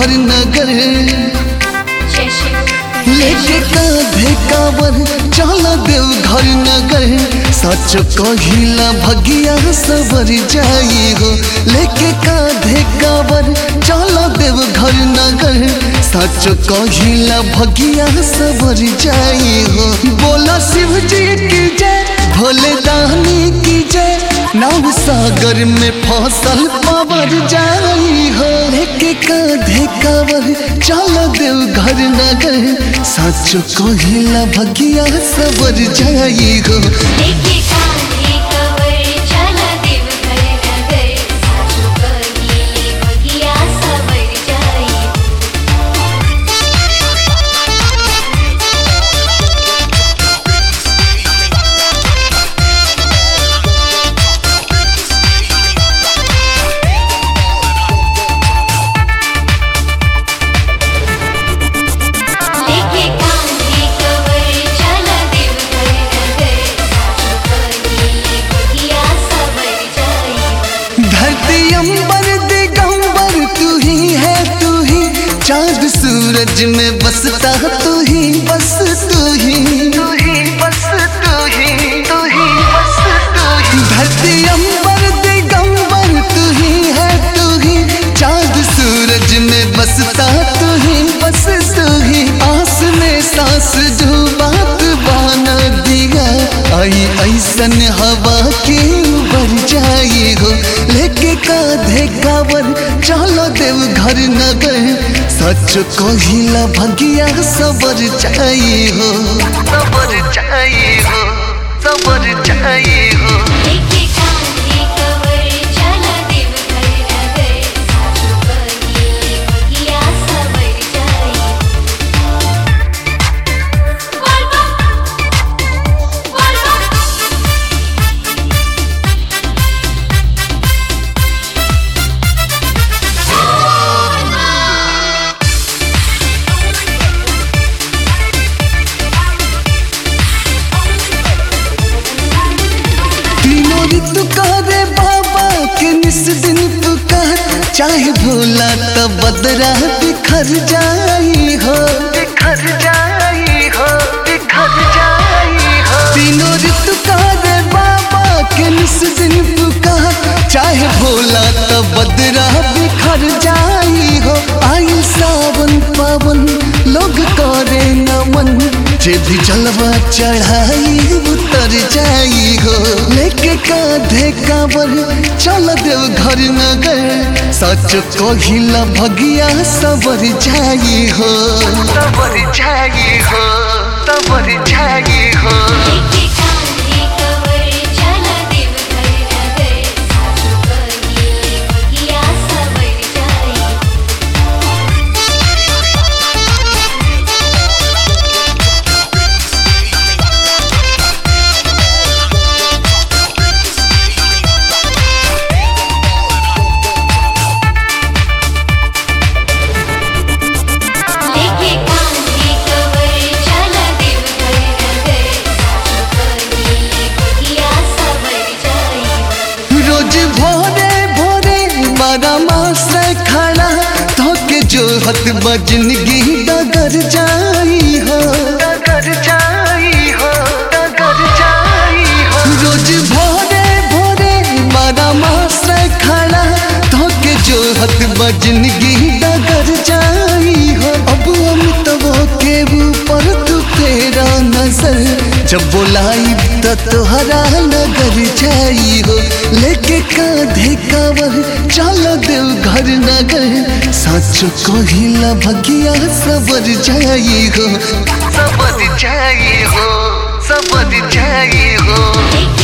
घर नगर जय शिव लेके कांधे कावर चल देव घर नगर सच कहिला भगिया सबर जाई हो लेके कांधे कावर चल देव घर नगर सच कहिला भगिया सबर जाई हो बोला शिव जी की जय भोले दानी की जय नाव सागर में फसल पावर जाई हो लेके कांधे कावर चल देव घर नगर सच कहिला भगिया सबर जाई हो लेके कांधे कवर चला देव घर नगर सासु कहिले बगिया सवर जाई लेके कांधे कवर चला देव घर नगर सासु कहिले बगिया सवर जाई धरती अंबर दिगंबर तू ही है तू ही चांद सूरज में बसता तू ही बस तू ही तू ही बस तू ही तू ही बस तू ही धरती अंबर दिगंबर तू ही है तू ही चांद सूरज में बसता तू ही बस तू ही आस में सांस जो बात बाना दिया आई ऐसन हवा के उबर जाई हो लेके कांधे कावर चलो देव घर नगर सच कहिला भगिया सबर जाई हो सबर जाई हो सबर जाई हो लेके कांधे कवर चला देव घर नगर सासु कहिले बगिया सवर जाई बोल बोल बोल तीनों ऋतु करे बाबा के निस दिन पुकार चाहे भोला तो बदरा बिखर जाई हो बिखर जाई हो बिखर जाई हो तीनों ऋतु करे बाबा के निस दिन पुकार चाहे भोला तो बदरा बिखर जाई हो आई सावन पावन लोग करे नमन जे भी जलवा चढ़ाई उतर जाई हो लेके कांधे काबर चल देव घर नगर सच कहिला भगिया सबर जाई हो सबर जाई हो सबर जाई हो लेके कांधे कवर चला देव घर नगर सासु कहिले बगिया सवर जाई लेके कांधे कवर चला देव घर नगर सासु कहिले बगिया सवर जाई रोज भोरे भोरे बारह मास खड़ा धोके जो हत बजनगी डगर जाई हो डगर जाई हो डगर जाई हो रोज भोरे भोरे बारह मास खड़ा धोके जो हत बजनगी डगर जाई हो अब अमितवो के ऊपर तू तेरा नजर जब बोलाई त तोहरा नगर जाई हो लेके कांधे कावर चल देव घर नगर सच कहिला भगिया सबर जाई हो सबर जाई हो सबर जाई हो लेके